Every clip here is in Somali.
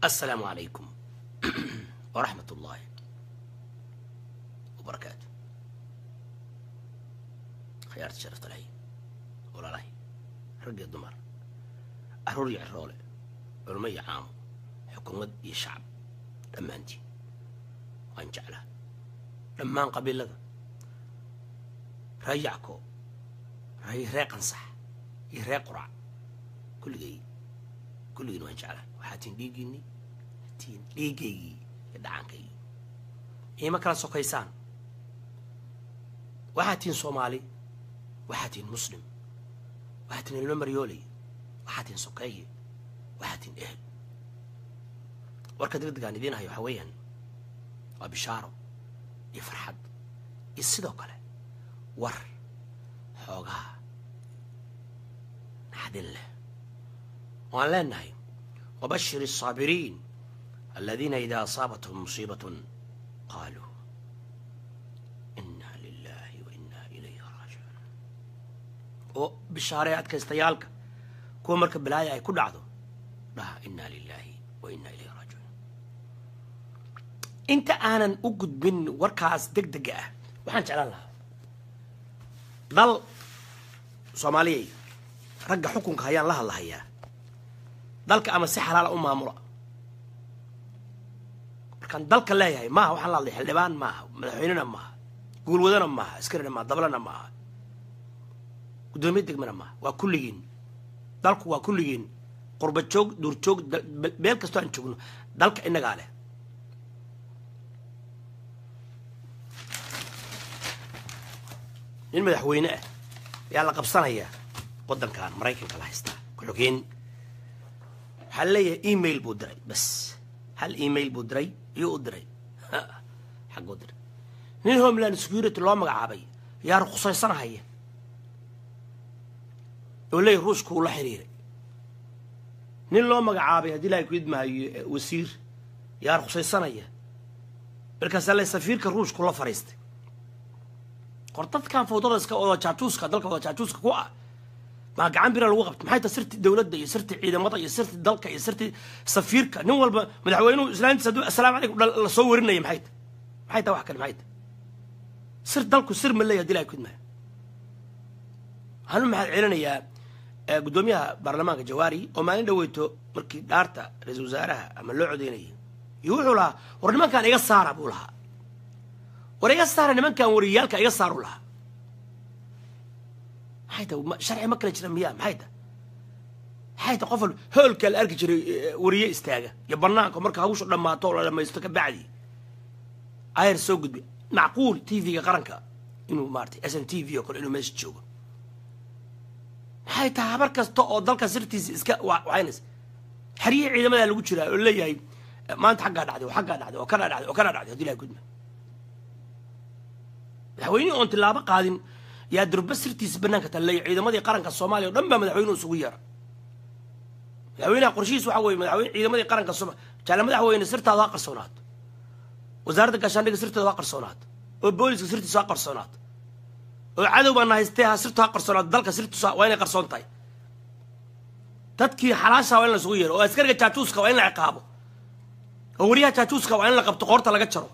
السلام عليكم ورحمة الله وبركاته خيارة شرفت لهي ولا لهي رقي الدمر أروري عرولة علمي عام حكومة يشعب لما أنت وأن جعله لما قبل لك ريعكو ري ريق صح يريق قرع كل جي كل جي وأن جعله وحاتين ديجيني tiin dhiigaygii iyo dhacaankaygii iima kala sokaysaan waxaa tihin soomaali waxaa tihin muslim waxaa tihin ilmo maryooley waxaa tihin sokeeye waxaa tihin ehel warka degdegaan idiin hayo waxaa weeyaan waa bishaaro iyo farxad iyo sidoo kale war xoogaha naxdin leh waan leenahay wabashir الصاabiriin الذين إذا أصابتهم مصيبة قالوا إنا لله وإنا إليه راجعون oo bishaaray adkaystayaalka kuwa marka balaaya ay ku dhacdo dhaha inaa lilaahi wa inaa ilayhi raajicuun inta aanan u gudbin warkaas deg dega ah waxaan jeclaan lahaa dal soomaaliyay ragga xukunka hayaan la hadlahayaa dalka ama si xalaala u maamula markaan dalka leeyahay maaha waxaan la hadlay xildhibaan maaha madaxweynena maaha guulwadana maaha askarina maaha dablana maaha guddoomiye degmana maaha waa kulligiin dalku waa kulligiin qurba joog duur joog meel kastoo aan joogno dalka innagaa leh nin madaxweyne ah ayaa la qabsanayaa waddankan maraykanka la haystaa ku-xogeen waxaa leeyahay email buu diray bas hal email buu diray iyuu u diray xagguu diray nin homeland security loo magacaabay yaa ruqsaysanahaya oo leeyahy ruushka uu la xiriiray nin loo magacaabay haddii ilahay ku idmahayo wasiir yaa ruqsaysanaya markaasaa le safiirka ruushku la fadhiistay qor dadkan fawdada iska wada jaajuuska dalka wada jaajuuska ku ah maa gacan bira lagu qabta maxay tahay sirti dowladda iyo sirti ciidamada iyo sirti dalka iyo sirti safiirka nin walba madaxweynuhu islaantiisa hadduu assalaamu calaykum la soo warinaya maxay tahay maxay tahay wax kale maxay tahay sir dalku sir ma leeyahay dilaa kudmaa waxaan u mahad celinayaa guddoomiyaha baarlamaanka jawaari oo maalin dhaweyto markii dhaarta ra-iisul wasaaraha ama loo codeynayay iyo wuxuu lahaa war nimankaan iga saara buu lahaa war iga saara nimankan wariyaalka iga saaru lahaa maxay tahay sharci ma kala jira miyaa maxay tahay maxay tahay qof walba hoolkaa la arki jiray wariye istaaga iyo banaanka marka hawshu dhammaato oo la dhamaysto ka bacdi ayar soo gudbi macquul t v-ga qaranka inuu maaratay s n t v oo kale inuu meesha joogo maxay tahay habar kasta oo dalka sirtiisa iska wacaynaysa xeriyihii ciidamadaa lagu jiraa oo leeyahay maanta xaggaa dhacday oo xaggaa dhacday oo kanaa dhacday oo kanaa dhacday hadii laa gudma madaxweynihii oon tilaabo qaadin yaa durba sirtiisa banaanka talleeya ciidamadii qaranka soomaaliya o dhan baa madaxweynuhu isugu yeera madaxweynaha qorshihiis waxa weye madaxweyne ciidamadii qaranka sooma jaale madaxweyne sirtaada ha qarsoonaato wasaaradda gaashaandhiga sirteeda ha qarsoonaato oo booliska sirtiisu ha qarsoonaato oo cadow baana haystee ha sirtu ha qarsoonaato dalka sirtiisu waa inay qarsoon tahay dadkii xalaasha waa in la isugu yeero oo askariga jaajuuska waa in la ciqaabo oo wariyaha jaajuuska waa in la qabto qoorta laga jaro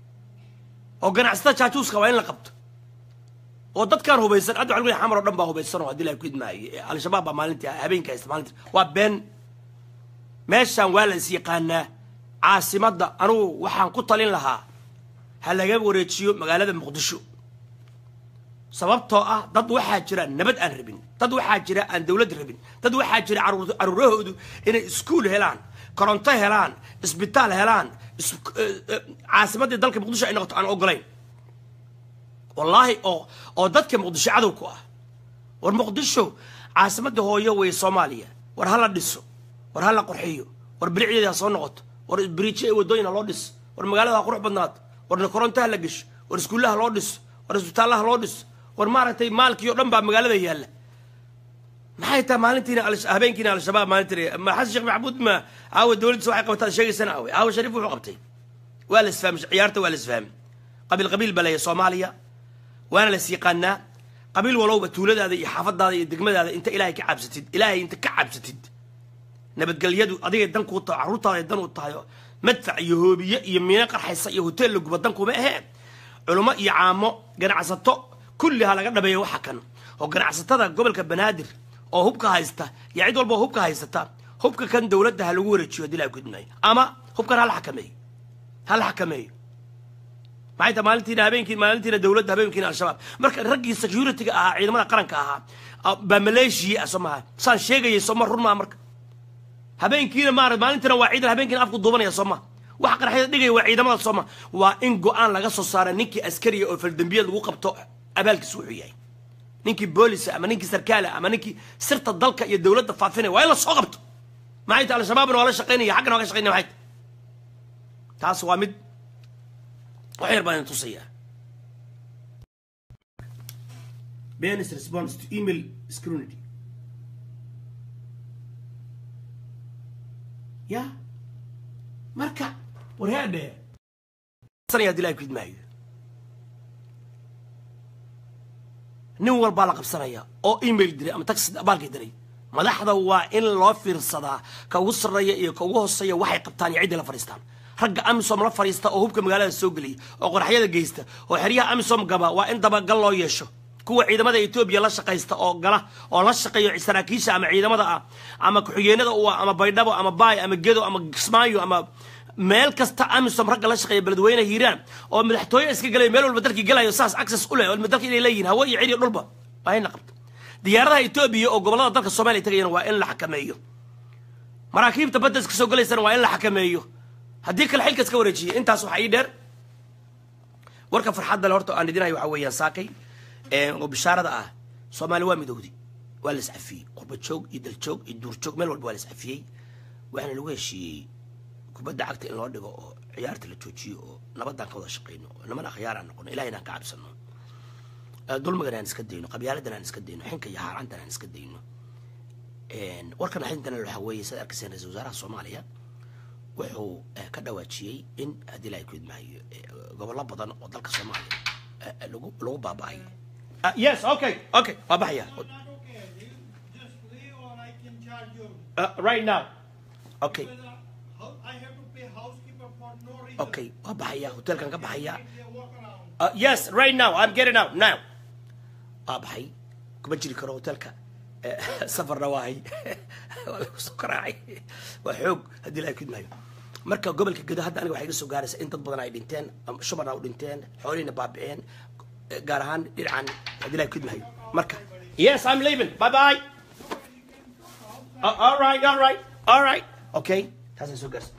oo ganacsatada jaajuuska waa in la qabto oo dadkaan hubaysan hadda waxa xamar oo dhan baa hubaysan oo haddii la ku idmaayo al-shabaab baa maalintii habeenka haysta maalintii waa been meeshaan waa la is yaqaanaa caasimadda anugu waxaan ku talin lahaa ha laga wareejiyo magaalada muqdisho sababtoo ah dad waxaa jira nabad aan rabin dad waxaa jira aan dawlad rabin dad waxaa jira caruurahoodu inay iskuul helaan koronto helaan isbitaal helaan caasimaddii dalka muqdisho ay noqoto aan ogolayn wallaahi oo oo dadka muqdisho cadow ku ah war muqdisho caasimadda hooyo wey soomaaliya war ha la dhiso war ha la qorxiyo war bilicdeeda ha soo noqoto war biriijo ee waddooyin ha loo dhiso war magaalada ha qurux badnaato war koronto ha la gesho war iskuullaha loo dhiso war isbitaallaha loo dhiso war maaragtay maalkii o dhan baa magaalada yaalla maxay tahay maalintiina habeenkiina al-shabaab maalintiina ma xasan sheekh maxamuud ma aawa dowladdiisa waxay qabataan sheegaysana aawe aawa shariif wuxuu qabtay waa la isfahmay ciyaarta waa la isfahmay qabiil qabiil baa leeyahay soomaaliya waana las yaqaanaa qabiil walowba tuuladaada iyo xaafadaada iyo degmadaada inta ilaahay ka cabsatid ilaahay inta ka cabsatid nabadgelyadu adigay dan kuu tahay carruurtaaday dan u tahay oo madfac iyo hoobiye iyo miino qarxaysa iyo hoteel la guba dan kuma aheen culummo iyo caamo ganacsato kulli ha laga dhabeeyo waxa kan oo ganacsatada gobolka banaadir oo hubka haysta iyo cid walba oo hubka haysata hubka kan dowladda ha lagu wareejiyo haddii la gudmaayo ama hubkan ha la xakameeyo ha la xakameeyo maxay tahay maalintiina habeenkii maalintiina dowladda habeenkiina al-shabaab marka raggii security-ga ahaa ciidamada qaranka ahaa baa maleeshiya ah soo maha saan sheegayay sooma run maa marka habeenkiina maara maalintiina waa ciidan habeenkiina afku duubanaya sooma waxa qaraxyada dhigaya waa ciidamada sooma waa in go-aan laga soo saara ninkii askariga oo faldambiyad lagu qabto abaalkiis wuxuu yahay ninkii boolisa ama ninkii sarkaala ama ninkii sirta dalka iyo dowladda faafinaya waa in la soo qabto maxay tahay al-shabaabna waa la shaqaynaya xaggana waa ka shaqaynaya maxay tahay taas waa mid wax yar baan idin tusayaa Ben's response to email scrutiny ya marka warheadhe sanaya dilaa kid maayo nin walbaa la qabsanaya oo email diray ama taxi abaalkii diray madaxda waa in loo fiirsadaa ka ugu sarreeya iyo ka ugu hooseeya waxay qabtaan iyo ciddii la fadhiistaan ragga amisom la fadhiista oo hubka magaalada soo geliya oo qoraxyada geysta oo xeryaha amisom gaba waa in dabagal loo yeesho kuwa ciidamada etoobiya la shaqaysta oo gala oo la shaqeeyo saraakiisha ama ciidamada ah ama ku-xigeenada u ah ama baydhabo ama baay ama gedo ama kismaayo ama meel kasta amisom ragga la shaqeeya beledweyne hiiraan oo madaxtooye iska galaya meel walba dalkii galayo saas access u leh oo dalka inay leeyihin hawo iyo ciriyo dhulba waa in la qabto diyaaradaha etoobiya oo gobollada dalka soomaaliya tagayana waa in la xakameeyo maraakiibta badda iska soo galaysana waa in la xakameeyo haddii kale xilka iska wareejiyay intaas waxaa ii dheer warka farxadda le horta aan idinayo waxaa weeyaan saakay oo bishaarada ah soomaali waa midowdi waa la iscafiyey qurba joog iyo daljoog iyo duurjoog meel walba waa la iscafiyey waxaana lagu heshiiyey kubadda cagta in loo dhigo oo ciyaarta la joojiyo oo nabadaan ka wada shaqayno oo niman akhyaar aan noqono ilahay inaan ka cabsano dulmigan aan iska dayno qabyaaladan aan iska dayno xinka iyo haaraantan aan iska dayno warkan xintana waxaa weeye sad arkayseen ra-isul wasaaraha soomaaliya wuxuu ka dhawaajiyey in haddii la kudmaayo gobollo badan oo dalka soomaaliya lagu lagu baaba'ay yes okay okay waa baxaya not okay. You just leave or I can charge you. right now okay Whether how- I have to pay housekeeper for no reason. okay waa baxaya hotelkan ka baxaya They walk around. Uh, yes, right now. I'm getting out now. Waa baxay kuma jiri karo hotelka Eh, safarna waahay waa lagu soo karaacay waa xoog haddii la kidmaayo marka gobolka gedo hadda aniga waxay iga soo gaaraysa in dad badan ay dhinteen ama shubana u dhinteen xoolihiina baabi'een eh, gaar ahaan dhinacan haddii la kidmaayo marka yes I'm leaving bye bye Uh, all right all right all right okay taasay soo gaarsa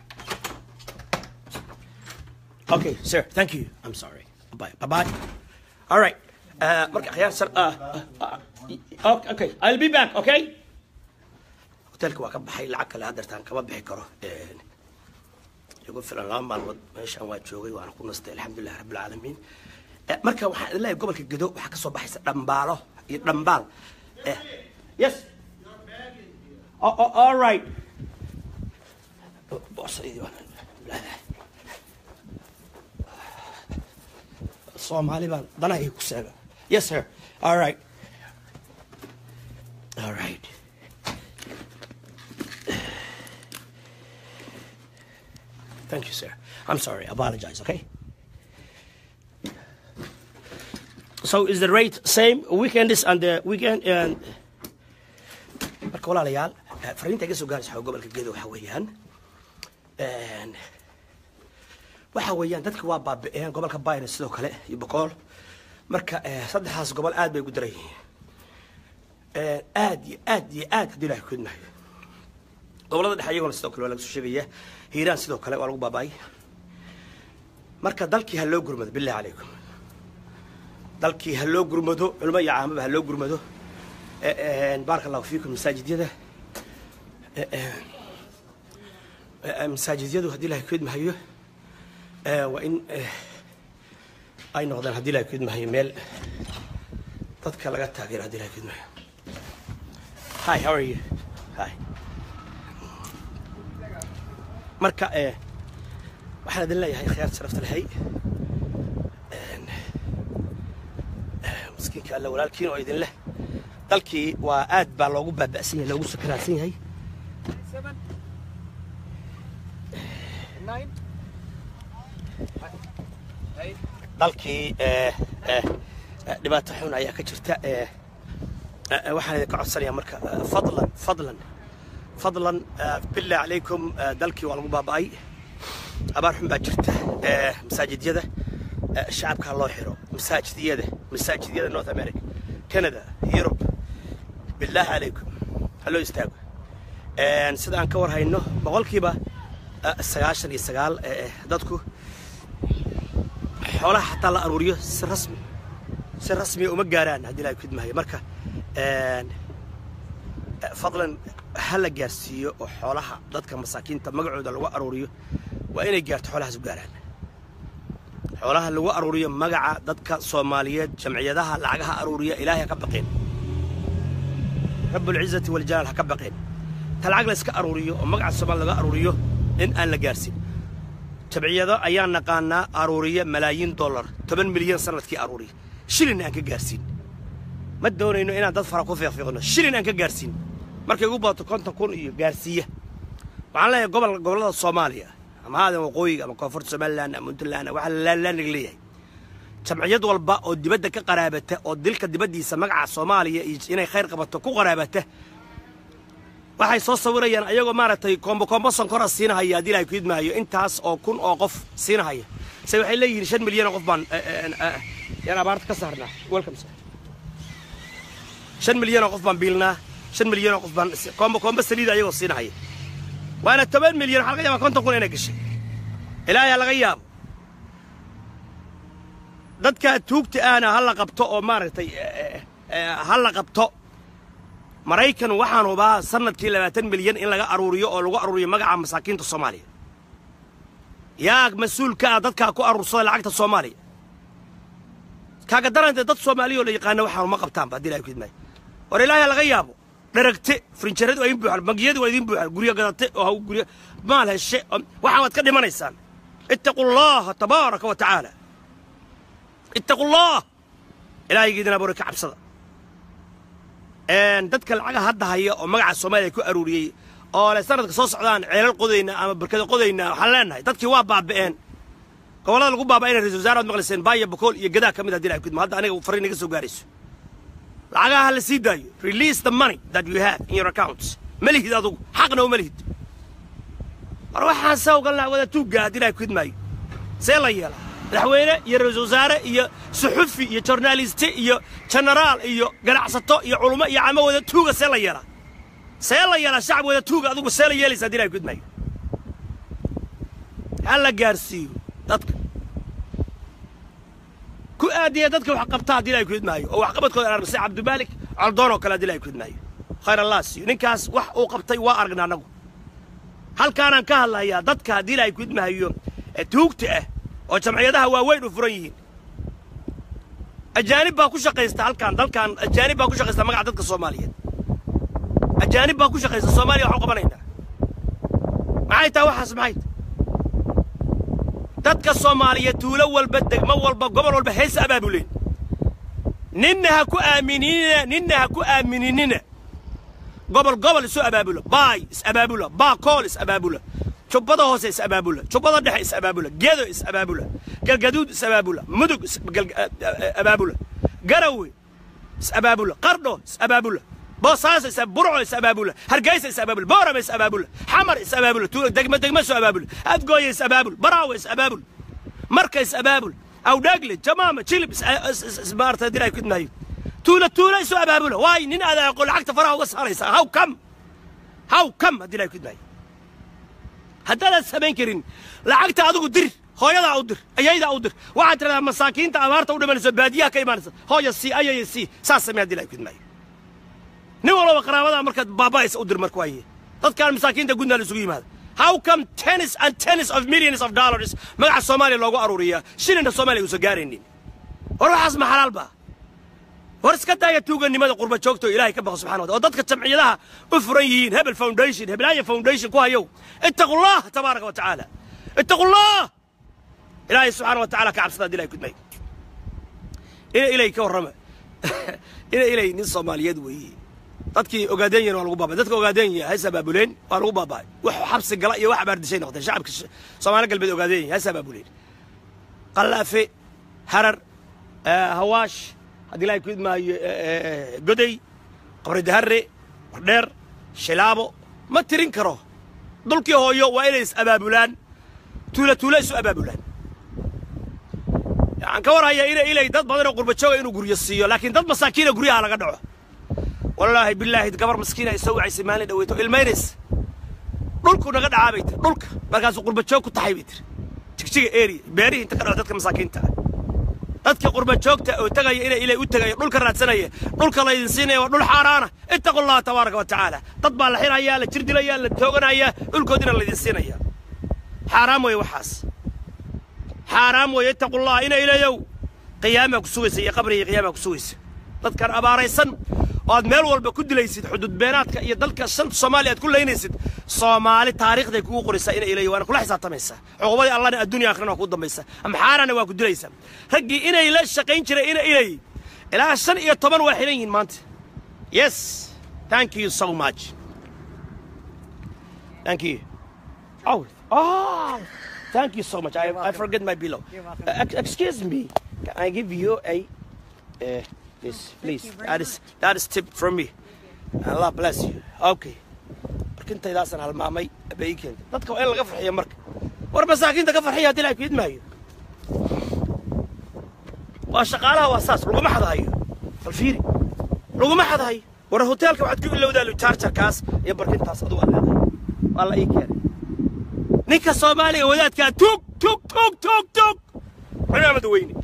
Okay, sir. Thank you. I'm sorry. Bye. Bye. Bye. All right. Uh, marka akhyaar sar. Uh, uh, uh, okay. I'll be back. Okay. Hotelka waa ka baxay lacag kale haddeertaan kama bixi karo. Een, igu filan laba maalmood meeshaan waa joogay waana ku nastay alxamdulilah rabbilcaalamiin Eh, marka waxaan idin leeyahay gobolka gedo waxaa ka soo baxaysa dhambaalo iyo dhambaal Eh, yes oh, oh, all right Boosaydii waa- Soomaali baan danahay ku seega. Yes, sir. All right. All right. Thank you, sir. I'm sorry. Apologize, okay? So is the rate same weekends and the weekend and marka walaalayaal eh, fariinta iga soo gaaraysa waxaa gobolka gedo waxa weeyaan een, waxa weeyaan dadka waa baabi'een gobolka bayna sidoo kale iyo boqol marka eh, saddexdaas gobol aad bay ugu daran yihiin Eh, aad iyo aad iyo aad haddii ilahay kudmayo gobolada dhexe iyagona sidoo kale waa laga soo sheegaya hiiraan sidoo kale waa lagu baaba'ay marka dalkii ha loo gurmado billahi calaykum dalkii ha loo gurmado culimo iyo caamaba ha loo gurmado Eh, eh, baaraka allahu fiikum masaajidyada Eh, eh, eh, masaajidyadu haddii ilahay kudmahayo Eh, waa in eh, ay noqdaan haddii ilahay kudmahayo meel dadka laga taageero haddii ilahay kudmahayo hi how are you hi marka eh, waxaan idin leeyahay khiyaar sharafta lahay Een, eh, miskiinka alle walaalkiin oo idin leh dalkii waa aad baa loogu baaba'san yahay loogu sakaraadsan yahay nine. Eight. dalkii eh, eh, eh, dhibaato xun ayaa ka jirta eh, eh, waxaan idinka codsanayaa marka eh, fadlan fadlan fadlan eh, billah calaykum eh, dalkii waa lagu baaba'ay abaar xun baa jirta eh, masaajidyada eh, shacabka ha loo xiro masaajidyada masaajidyada north america canada europe billah calaykum ha loo istaago En, sida aan ka war hayno boqolkiiba eh, sagaashan iyo sagaal eh, eh, dadku xoolaha xataa la aruuriyo si rasmi si rasmiya uma gaaraan haddii ilahay kudmahayo marka en, eh, fadlan ha la gaarsiiyo oo xoolaha dadka masaakiinta magacooda lagu aruuriyo waa inay gaarto xoolahaas u gaaraan xoolaha lagu aruuriyo magaca dadka soomaaliyeed jamciyadaha lacagaha aruuriya ilaahay ha ka baqeen rabbulcizati waljalaal ha ka baqeen ta lacag la iska aruuriyo oo magaca soomaali laga aruuriyo in aan la gaarsin jabciyado ayaan naqaanaa aruuriya malaayiin dollar toban milyan sanadkii aruuriya shilin aan ka gaarsiin ma doonayno inaan dad fara ku fiiqfiiqno shilin aan ka gaarsiin markay ugu badato konton kun iyo gaarsiiya waxaan leeyahay gobol gobollada soomaaliya ama haadan waqooyiga ama koonfurta somaliland ama puntland waxa laalaaniga leeyahay jamciyad walba oo dibadda ka qaraabata oo dilka dibaddiisa magaca soomaaliya iyo inay khayr qabato ku qaraabata waxay soo sawirayaan ayagoo maaragtay koombo koombo sonkora siinahaya haddii ilahay ku idmaayo intaas oo kun oo qof siinahaya se waxay leeyihiin shan milyan oo qof baan yaan abaarta ka saarnaa welcome sir shan milyan oo qof baan biilnaa shan milyan oo qof baan koombo koombo saliida ayagoo siinahaya waana toban milyan waxaa laga yaabaa konton kun inay gashay ilaahay laga yaabo dadka tuugta ahna ha la qabto oo maaragtay ha la qabto maraykan waxaan hubaa sanadkii labaatan milyan in laga aruuriyo oo lagu aruuriyo magaca masaakiinta soomaaliya yaa mas-uulka ah dadkaa ku aruursada lacagta soomaaliya kaaga darante dad soomaaliya oo la yaqaana waxaan uma qabtaanba haddii ilahay ku idmaayo war ilaahay laga yaabo dharagte frinjaradu waa idin buuxan bangiyadu waa idin buuxan guryo gadate oo haw guryo maal heshe waxaan waad ka dhimanaysaan ittaqu llaha tabaaraka wa tacaala ittaqu llah ilaahaygiidina bore ka cabsada dadka lacaga hadda haya oo magaca soomaaliya ku aruuriyey oo le sanadka soo socdaan ceelal qodayna ama barkada qodayna waxaan leenahay dadkii waa baaba'een gobollada lagu baaba'ayna ra-isul wasaare ad maqlayseen baaya bakool iyo gadaa ka mid haddii ilahay ku idmo hadda aniga fariin iga soo gaarayso lacagaha ha la sii daayo release the money that you have in your accounts ma lihid adugu xaqna uma lihid war waxaan saa ogalnaa wada tuugga haddii ilahay ku idmaayo see la yeelaa madaxweyne iyo ra-isul wasaare iyo suxufi iyo jornaaliste iyo jenaraal iyo ganacsato iyo culummo iyo camo wada tuuga see la yeelaa see la yeelaa shacab wada tuuga adugu see la yeelaysa haddii ilahay ku idmaayo ha la gaarsiiyo dadka ku aadiya dadka wax qabta haddii ilahay ku idmaayo oo waxqabadkooda aragna sida cabdimaalik coldoon oo kale haddii ilahay ku idmaayo khayr allah siiyo ninkaas wax uu qabtay waa aragna annagu halkaanaan ka hadlayaa dadka haddii ilahay ku idmaayo ee tuugta ah oo jamciyadaha waaweyn u furan yihiin ajaanib baa ku shaqaysta halkaan dalkan ajaanib baa ku shaqaysta magaca dadka soomaaliyeed ajaanib baa ku shaqaysta soomaaliya waxu qabanaynaa maxay tahay waxaas maxay tahay dadka soomaaliyeed tuulo walba degmo walba gobol walba hees abaabuleen ninna ha ku aaminina ninna ha ku aaminina gobol gobol isu abaabula baay is abaabula baa kool is abaabula jubbada hoose is abaabula jubbada dhexe is abaabula gedo is abaabula galgaduud is abaabula mudug is abaabula garawe is abaabula qardho is abaabula boosaaso is burco is abaabula hargeysa is abaabula boorama is abaabula xamar is abaabula tuulo degmo degmo soo abaabula adgooya is abaabul baraawe is abaabul marka is abaabul awdhaagle jamaama jilib maarta diray kudmaayo tuulo tuulo isu abaabula waay nin adaaqo lacagta faraha uga saaraysa haw kam haw kam haddii ilahay kudmaayo haddaadan samayn karin lacagta adigu dir hooyadaa u dir ayaydaa u dir waxaad tiradaa masaakiinta abaarta u dhimanayso baadiyaha ka imaanaysa hooya sii ayaya sii saas samee haddii ilahay kudmaayo nin walba qaraabadaa markaad baaba'aysa u dir marka waaye dadkaan masaakiinta gudnaa la isugu yimaada how come tennis and tennis of millions of dollars magaca soomaaliya loogu aruuriyaa shilinka soomaaliya uusan gaaraynin war waxaas ma xalaal baa war iska daaya tuuganimada qurba joogto ilaahay ka baqo subxana wataala oo dadka jamciyadaha u furan yihiin hebel foundation hebelaya foundation ku hayow ittaqu llah tabaaraka wa tacaala ittaqu llah ilaahay subxaana wa tacaala ka cabsada haddi ilahay kudmay ina ilay ka warrama ina ilay nin soomaaliyeed weeye dadkii ogaadeenyana waa lagu baabay dadka ogaadeenya hays abaabuleen waa lagu baaba'ay wax xabsi gala iyo wax abaardishay noqdeen shacabka sh- soomaali galbeed ogaadeenya hays abaabuleen qallaafe harar eh, hawaash haddii ilaahay ku idmaayo eh, eh, goday qabri daharre wardheer shilaabo ma tirin karo dulkii hooyo waa inay is abaabulaan tuula tuula isu abaabulaan waxaan ka warhayaa ina ilay dad badan oo qurbajooga inuu guryo siiyo laakiin dad masaakiina guryaha laga dhaco wallaahi bilaahi gabar maskiina ay soo wacaysay maalin dhaweyto ilmaynaysa dhulku naga dhacaa bay tiri dhulka markaasuu qurbajoog ku tahay bay tiri jigjiga area beerihii inta ka dhaco dadka masaakiinta ah dadka qurbajoogta oo tegaya inay ilay u tegaya dhulka raadsanaya dhulka laydin siinaya waa dhul xaaraana ittaqu llaha tabaaraka wa tacaala dad baa la xirayaa la jirdilaya la tooganaya dhulkoodina laydin siinaya xaaraam weeye waxaas xaaraam weeye ittaqu llaha ina ilayow qiyaamaa ku sugaysa iyo qabriga iyo qiyaamaa ku sugaysa dadkan abaaraysan oo aad meel walba ku dilaysid xuduud beenaadka iyo dalka shanta soomaaliya aad ku laynaysid soomaali taariikhday kugu qoraysaa ina ilayo waana kula xisaabtamaysaa cuqubadii allahna adduunya aakhirana waa ku dambaysa amxaarana waa ku dilaysaa raggii inay la shaqayn jiray ina ilay ilaa shan iyo toban waa xihan yihiin maanta yes thank you so much thank you oh oh thank you so much i, I forget my pillow uh, ex- excuse me can i give you a uh, this please that is that is tip from me allah bless you okay markintaydaasaan halmaamay bay ii keentay dadka waa in laga farxiyo marka war masaakiinta ka farxiya haddii ilahay ku idmaayo waa shaqaalaha waa saas laguma xadahayo bal fiiri laguma xadahayo war hoteelka waxaad ku ilowdaa lujaarjarkaas iyo barkintaas adugu aad leedahay waa la ii keenay ninka soomaaliga wadaadkaa tug tug tug tug tug cimaamad weyne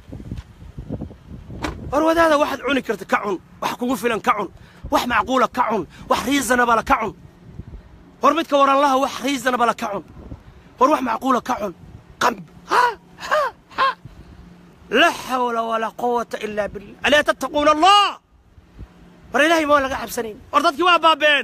war wadaada waxaad cuni karta ka cun wax kugu filan ka cun wax macquula ka cun wax riisanabala ka cun war midka waranlaha wax riisanabala ka cun war wax macquula ka cun qam ha ha ha laa xawla walaa quwata ilaa billah alaa tattaquuna allah war ilaahay ma laga cabsanayn war dadkii waa baabeen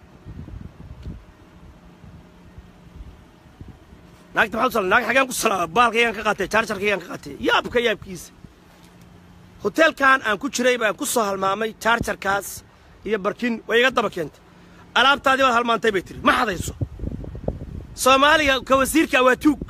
naagta maxaa u sal naag xagaan ku salaama baalkaygaan ka qaatay jaarjarkaygaan ka qaatay yaabka yaabkiisa hoteelkan aan ku jiray baan ku soo halmaamay jaarjarkaas iyo barkin way iga daba keentay alaabtaadii baad halmaantay bay tiri ma xadayso soomaaliga ka wasiirka waa tuug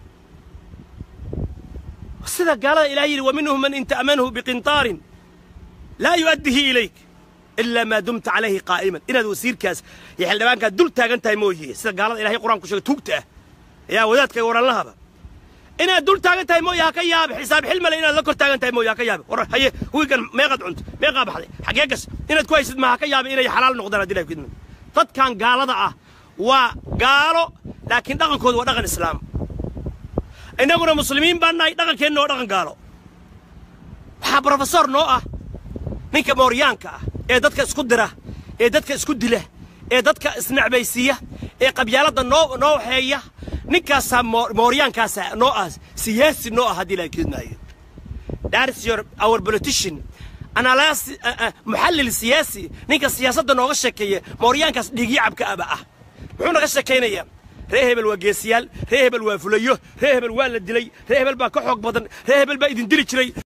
sida gaalada ilaah yidhi wa minhum man in ta'manhu biqintaarin laa yu'addihi ilayk ilaa maa dumta calayhi qaa'iman inaad wasiirkaas iyo xildhibaankaad dul taagan tahay mooye sida gaalada ilahay qur-aanku sheegay tuugta ah yaa wadaadka waranlahaba inaad dul taagan tahay mooye ha ka yaabe xisaab xilmale inaad la kor taagan tahay mooye ha ka yaabe war haye wiigan meeqaad cunta meeqaa baxday xagee gas inaad ku haysid ma ha ka yaabe inay xalaal noqdaan haddii ilahay ku idmin dadkan gaalada ah waa gaalo laakiin dhaqankoodu waa dhaqan islaam innaguna muslimiin baan nahay dhaqankeenna waa dhaqan gaalo waxaa brofesor noo ah ninka mooryaanka ah ee dadka isku dira ee dadka isku dila ee dadka isnacbaysiiya ee qabyaaladda noo noo waxeeya ninkaasaa moor- mooryaankaasa noo ah siyaasi noo ah haddii ilahay keedmaayo that is your our politician analysis uh, uh, muxallil siyaasi ninka siyaasadda nooga sheekeeya mooryaankaas dhiigyacabka aba ah muxuu naga sheekaynayaa ree hebel waa geesiyaal ree hebel waa fulayo ree hebel waa la dilay ree hebel baa ka xoog badan ree hebel baa idin dili jiray